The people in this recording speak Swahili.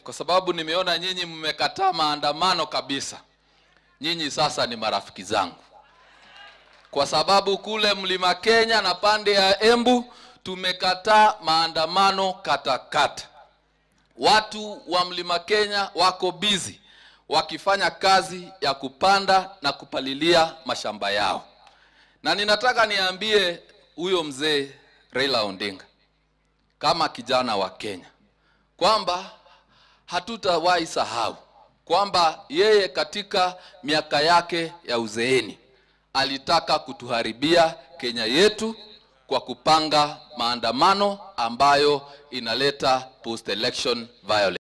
kwa sababu nimeona nyinyi mmekataa maandamano kabisa. Nyinyi sasa ni marafiki zangu, kwa sababu kule mlima Kenya na pande ya Embu tumekataa maandamano katakata. Watu wa mlima Kenya wako bizi wakifanya kazi ya kupanda na kupalilia mashamba yao, na ninataka niambie huyo mzee Raila Odinga kama kijana wa Kenya kwamba hatutawahi sahau kwamba yeye katika miaka yake ya uzeeni alitaka kutuharibia Kenya yetu kwa kupanga maandamano ambayo inaleta post election violence.